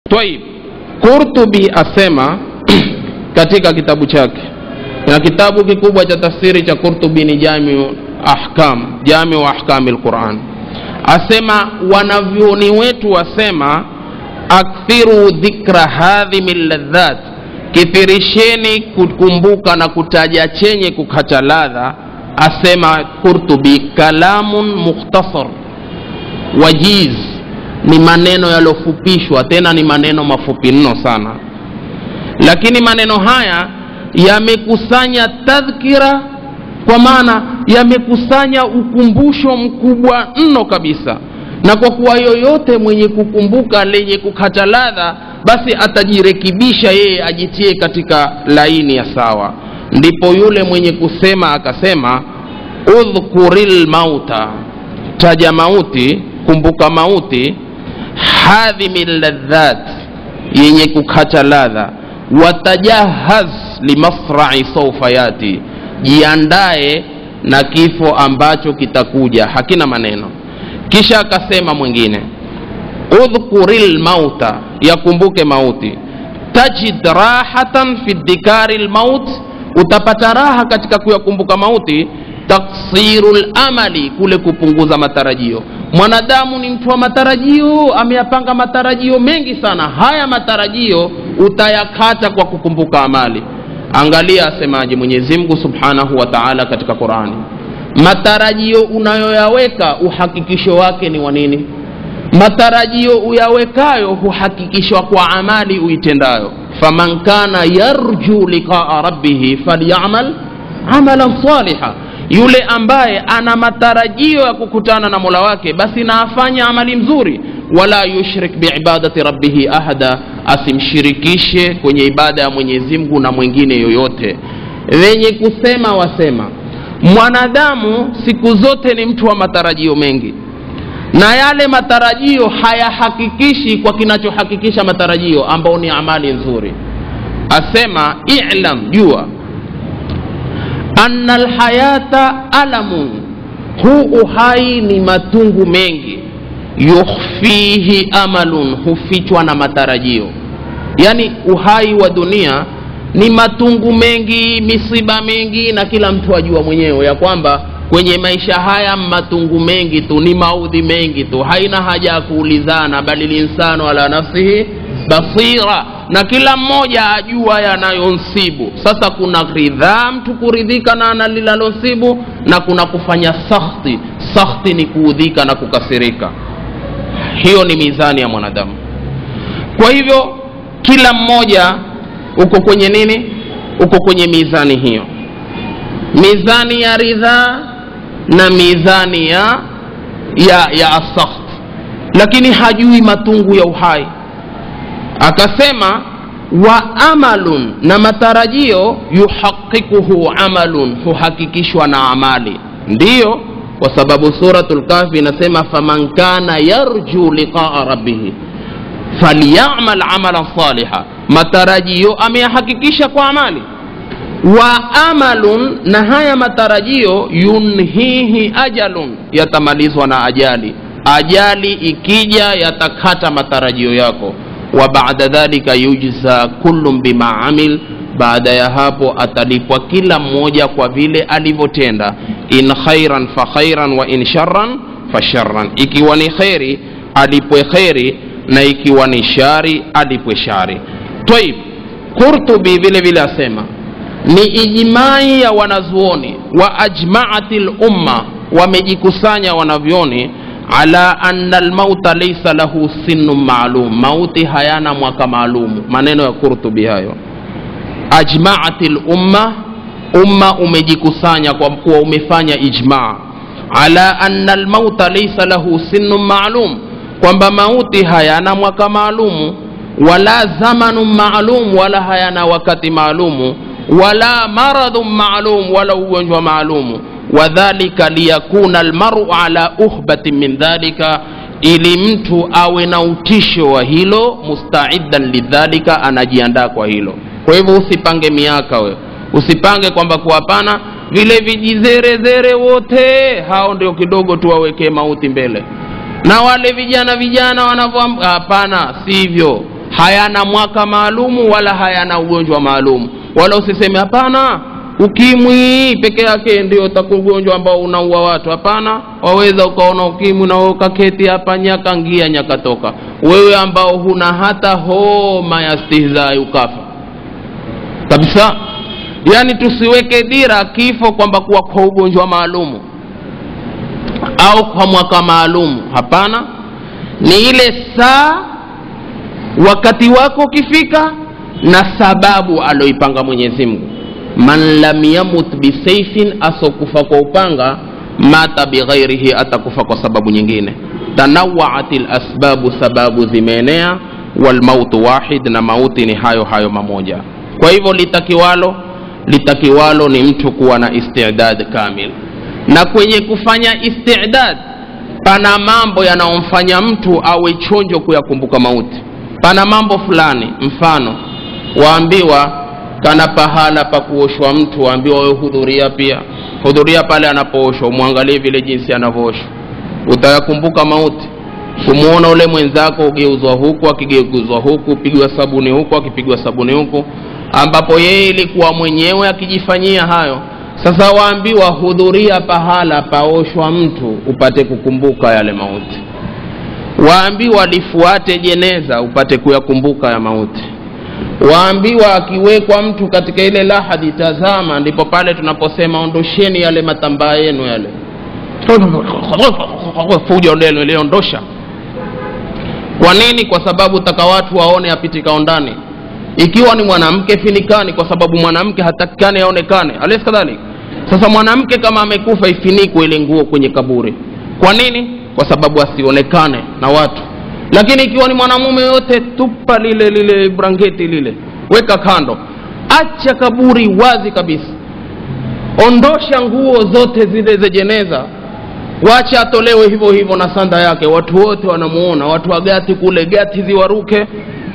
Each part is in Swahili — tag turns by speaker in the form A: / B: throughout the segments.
A: Twaib, Qurtubi asema katika kitabu chake, na kitabu kikubwa cha tafsiri cha Qurtubi ni Jamiu Ahkam, Jamiu Ahkami lquran, asema wanavyoni wetu wasema akthiru dhikra hadhimi ladhat, kithirisheni kukumbuka na kutaja chenye kukata ladha. Asema Qurtubi, kalamun mukhtasar wajiz ni maneno yaliyofupishwa, tena ni maneno mafupi mno sana, lakini maneno haya yamekusanya tadhkira, kwa maana yamekusanya ukumbusho mkubwa mno kabisa. Na kwa kuwa yoyote mwenye kukumbuka lenye kukata ladha, basi atajirekebisha yeye, ajitie katika laini ya sawa. Ndipo yule mwenye kusema akasema, udhkuril mauta, taja mauti, kumbuka mauti hadhimi ladhat, yenye kukata ladha. Watajahaz limasrai saufa yati, jiandae na kifo ambacho kitakuja, hakina maneno. Kisha akasema mwingine, udhkuril mauta, yakumbuke mauti. Tajid rahatan fi dhikari lmaut, utapata raha katika kuyakumbuka mauti. Taksiru lamali, kule kupunguza matarajio mwanadamu ni mtu wa matarajio, ameyapanga matarajio mengi sana. Haya matarajio utayakata kwa kukumbuka amali. Angalia asemaje Mwenyezi Mungu Subhanahu wa Ta'ala katika Qur'ani, matarajio unayoyaweka uhakikisho wake ni wa nini? Matarajio uyawekayo huhakikishwa kwa amali uitendayo. faman kana yarju liqaa rabbihi falyamal amalan saliha yule ambaye ana matarajio ya kukutana na mola wake basi na afanye amali mzuri. wala yushrik biibadati rabbihi ahada, asimshirikishe kwenye ibada ya Mwenyezi Mungu na mwingine yoyote. Wenye kusema wasema, mwanadamu siku zote ni mtu wa matarajio mengi, na yale matarajio hayahakikishi kwa kinachohakikisha matarajio ambao ni amali nzuri. Asema ilam, jua anna alhayata alamun, huu uhai ni matungu mengi. Yukhfihi amalun, hufichwa na matarajio. Yani uhai wa dunia ni matungu mengi, misiba mingi, na kila mtu ajua mwenyewe ya kwamba kwenye maisha haya matungu mengi tu, ni maudhi mengi tu, haina haja ya kuulizana, bali linsanu ala nafsihi basira na kila mmoja ajua yanayonsibu. Sasa kuna ridhaa, mtu kuridhika na analinalonsibu, na kuna kufanya sakhti. Sakhti ni kuudhika na kukasirika. Hiyo ni mizani ya mwanadamu. Kwa hivyo kila mmoja uko kwenye nini? Uko kwenye mizani hiyo, mizani ya ridhaa na mizani ya ya ya asakht, lakini hajui matungu ya uhai akasema wa amalun, na matarajio yuhaqikuhu amalun, huhakikishwa na amali. Ndiyo, kwa sababu Suratul Kahfi inasema faman kana yarju liqaa rabbihi falyamal amalan saliha, matarajio ameyahakikisha kwa amali. Wa amalun, na haya matarajio yunhihi ajalun, yatamalizwa na ajali. Ajali ikija yatakata matarajio yako wa baada dhalika yujza kullum bima amil, baada ya hapo atalipwa kila mmoja kwa vile alivyotenda. In khairan fa khairan wa in sharran fa sharran, ikiwa ni kheri alipwe kheri na ikiwa ni shari alipwe shari. Taib, Qurtubi vile vile asema ni ijmai ya wanazuoni wa ajmaati lumma, wamejikusanya wanavyoni ala anna almauta laysa lahu sinnun maalum, mauti hayana mwaka maalumu. Maneno ya Qurtubi hayo. Ajmaati lumma, umma umejikusanya kwa kuwa umefanya ijma ala anna almauta laysa lahu sinnun maalum, kwamba mauti hayana mwaka maalumu, wala zamanun maalum, wala hayana wakati maalumu, wala maradhun maalum, wala ugonjwa maalumu wadhalika liyakuna almaru ala uhbatin min dhalika, ili mtu awe na utisho wa hilo, mustaidan lidhalika, anajiandaa kwa hilo. Kwa hivyo usipange miaka wewe, usipange kwamba kuwapana vile vijizerezere wote hao ndio kidogo tu wawekee mauti mbele, na wale vijana vijana wanavyo, hapana, sivyo. hayana mwaka maalumu wala hayana ugonjwa maalumu wala usiseme hapana ukimwi peke yake ndio ugonjwa ambao unaua watu hapana waweza ukaona ukimwi na ukaketi hapa nyaka ngia nyaka toka wewe ambao huna hata homa ya stihzai ukafa kabisa yaani tusiweke dira kifo kwamba kuwa kwa ugonjwa maalumu au kwa mwaka maalumu hapana ni ile saa wakati wako ukifika na sababu aloipanga mwenyezi mungu man lam yamut bisaifin asokufa kwa upanga mata bighairihi atakufa kwa sababu nyingine tanawaat lasbabu sababu zimeenea walmautu wahid na mauti ni hayo hayo mamoja kwa hivyo litakiwalo litakiwalo ni mtu kuwa na istidad kamil na kwenye kufanya istidad pana mambo yanayomfanya mtu awe chonjo kuyakumbuka mauti pana mambo fulani mfano waambiwa kana pahala pa kuoshwa mtu waambiwa wewe hudhuria pia hudhuria pale anapooshwa umwangalie vile jinsi anavyooshwa utayakumbuka mauti kumwona ule mwenzako ugeuzwa huku akigeuzwa huku pigwa sabuni huku akipigwa sabuni huku ambapo yeye ilikuwa mwenyewe akijifanyia hayo sasa waambiwa hudhuria pahala paoshwa mtu upate kukumbuka yale mauti waambiwa lifuate jeneza upate kuyakumbuka ya mauti waambiwa akiwekwa mtu katika ile lahadi tazama ndipo pale tunaposema ondosheni yale matambaa yenu yale fujo lenu liondosha kwa nini kwa sababu taka watu waone apitikao ndani ikiwa ni mwanamke finikani kwa sababu mwanamke hatakikani aonekane alesi kadhalik sasa mwanamke kama amekufa ifinikwe ile nguo kwenye kaburi kwa nini kwa sababu asionekane na watu lakini ikiwa ni mwanamume yote tupa lile lile brangeti lile weka kando acha kaburi wazi kabisa ondosha nguo zote zile za jeneza wacha atolewe hivyo hivyo na sanda yake watu wote wanamuona watu wa gati kule gati ziwaruke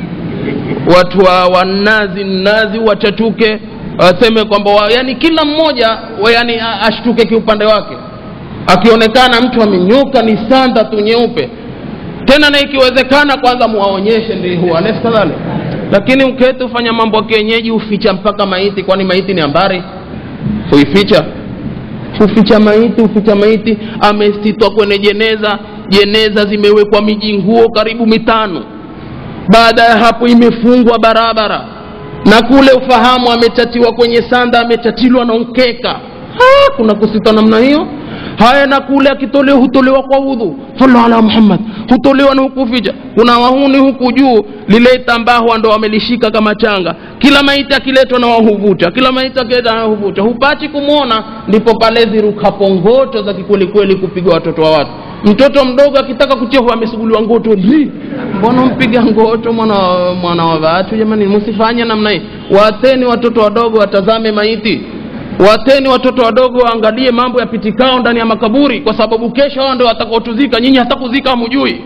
A: watu wa wanazi nazi wachachuke waseme kwamba wa, yani kila mmoja wa, yani ashtuke kiupande wake akionekana mtu amenyoka ni sanda tu nyeupe tena na ikiwezekana kwanza muwaonyeshe ndi kadhalik lakini ukete ufanya mambo ya kienyeji uficha mpaka maiti kwani maiti ni ambari huificha huficha maiti huficha maiti amesitwa kwenye jeneza jeneza zimewekwa miji nguo karibu mitano baada ya hapo imefungwa barabara na kule ufahamu ametatiwa kwenye sanda ametatilwa na mkeka ha, kuna kusita namna hiyo haya na kule akitolewa hutolewa kwa udhu sala ala muhammad hutolewa na hukuficha kuna wahuni huku juu lile tambahwa ndo wamelishika kama changa kila maiti akiletwa na wahuvuta kila maiti akiletwa na wahuvuta hupati kumwona ndipo pale zirukapo ngoto za kikwelikweli kupigwa watoto wa watu mtoto mdogo akitaka kuchehwa amesuguliwa ngoto li mbona mpiga ngoto mwana mwana wa watu jamani msifanye namna hii wateni watoto wadogo watazame maiti wateni watoto wadogo waangalie mambo yapitikao ndani ya makaburi kwa sababu kesho hao ndio watakaotuzika nyinyi hata kuzika hamujui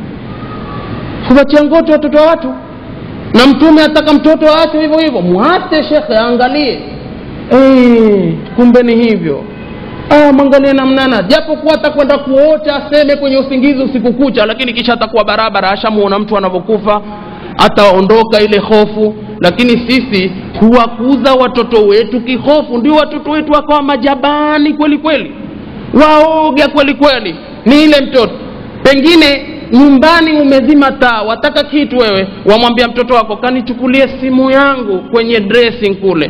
A: kuwatia ngoto watoto wa watu na mtume ataka mtoto waachwe hivyo hivyo mwate shekhe aangalie e, kumbe ni hivyo ah, mwangalie namnana japo kuwa atakwenda kuota aseme kwenye usingizi usiku kucha lakini kisha atakuwa barabara ashamuona mtu anavyokufa ataondoka ile hofu lakini sisi huwakuza watoto wetu kihofu ndio watoto wetu wakawa majabani kweli kweli waoga kweli kweli ni ile mtoto pengine nyumbani umezima taa wataka kitu wewe wamwambia mtoto wako kanichukulie simu yangu kwenye dressing kule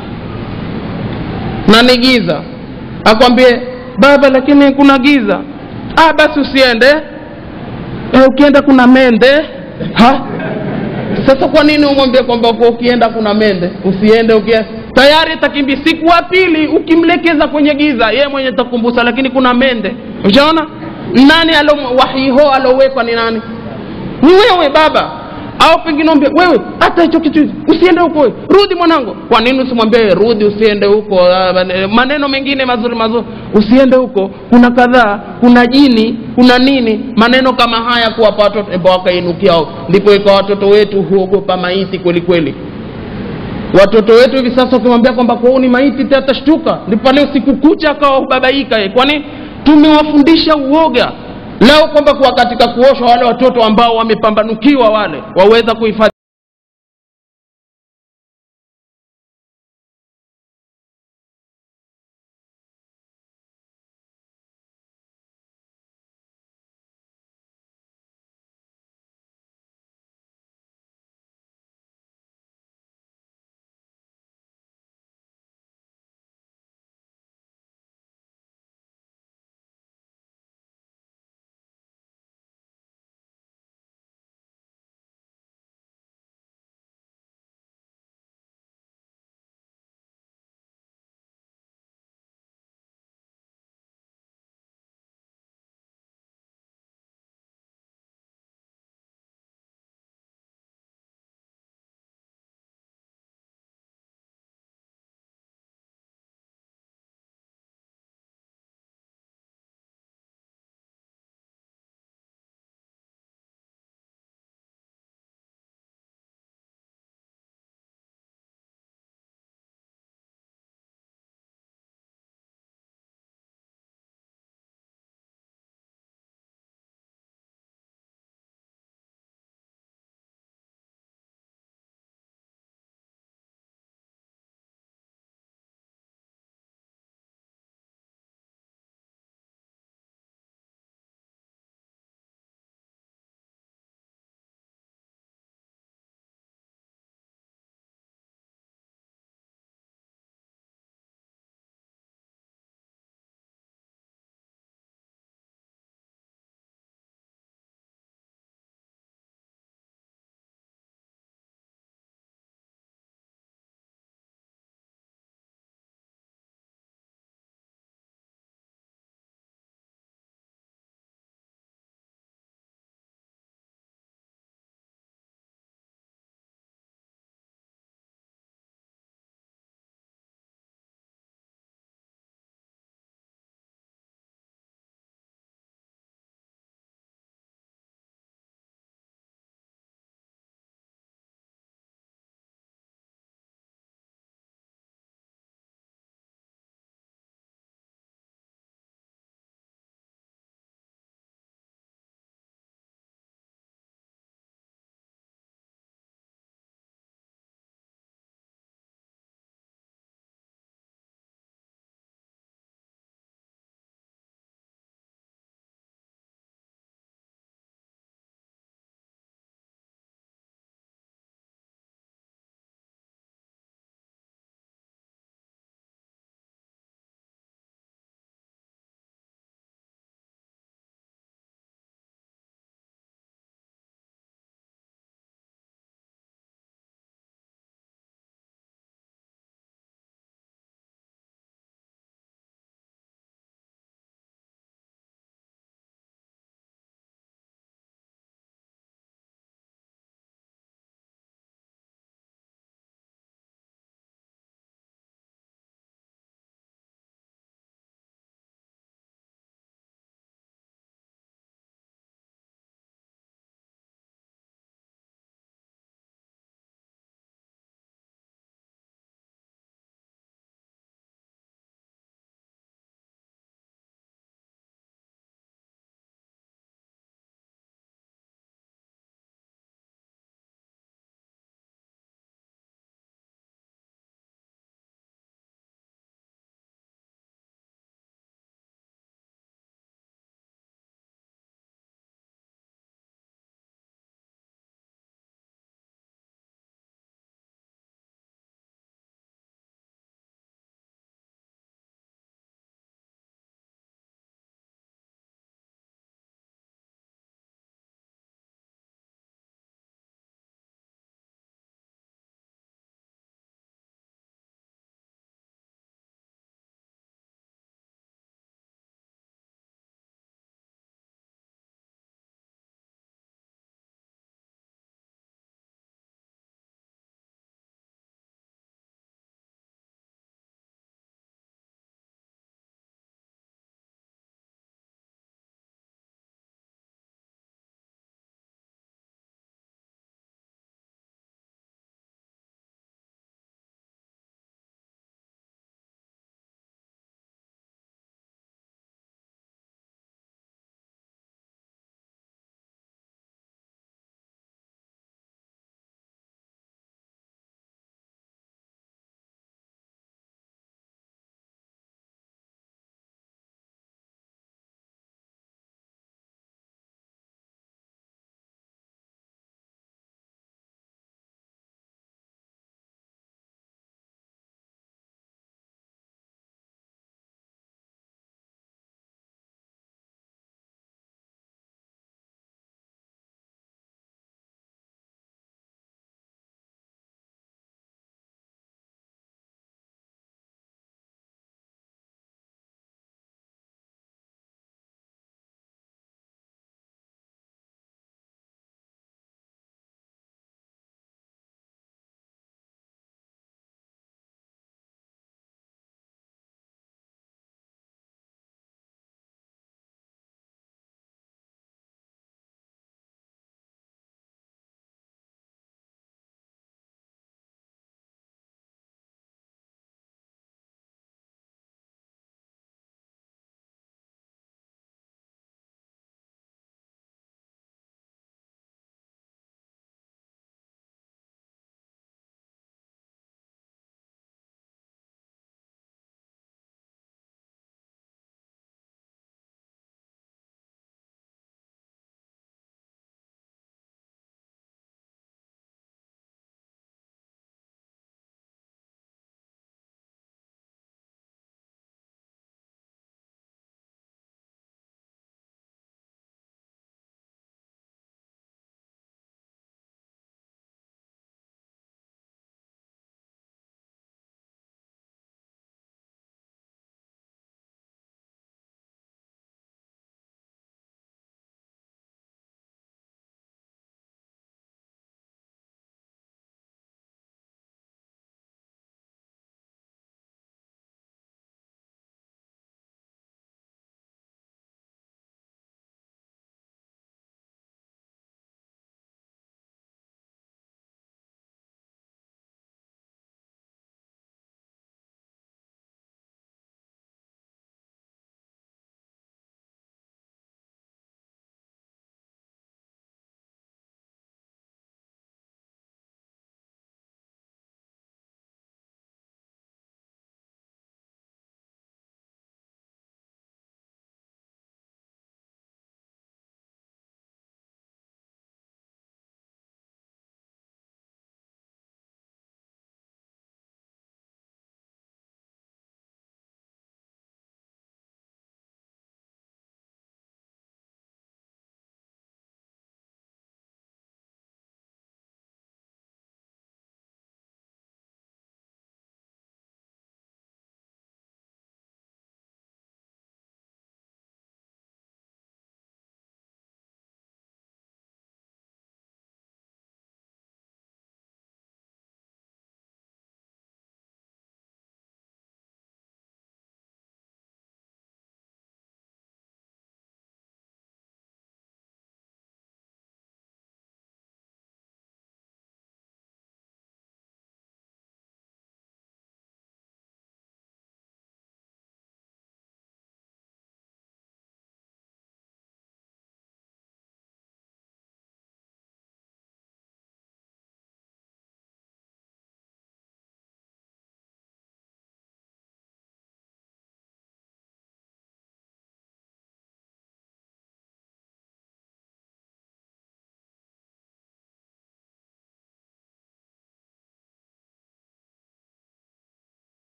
A: na ni giza akwambie baba lakini kuna giza ah basi usiende e, ukienda kuna mende ha sasa kwa nini umwambie kwamba ukienda kuna mende usiende ukia tayari takimbi siku wa pili ukimlekeza kwenye giza yeye mwenye takumbusa lakini kuna mende ushaona nani alo wahiho alowekwa ni nani ni wewe baba au pengine mwambie wewe hata hicho kitu usiende huko wewe rudi mwanangu kwa nini usimwambie wewe rudi usiende huko maneno mengine mazuri mazuri usiende huko kuna kadhaa kuna jini kuna nini maneno kama haya kuwapa watoto wakainukiao ndipo ikawa watoto wetu huogopa maiti kweli kweli watoto wetu hivi sasa ukimwambia kwamba kwao ni maiti atashtuka ndipo leo siku kucha akawa hubabaika kwani tumewafundisha uoga lao kwamba kuwa katika kuoshwa wale watoto ambao wamepambanukiwa wale waweza kuhifadhi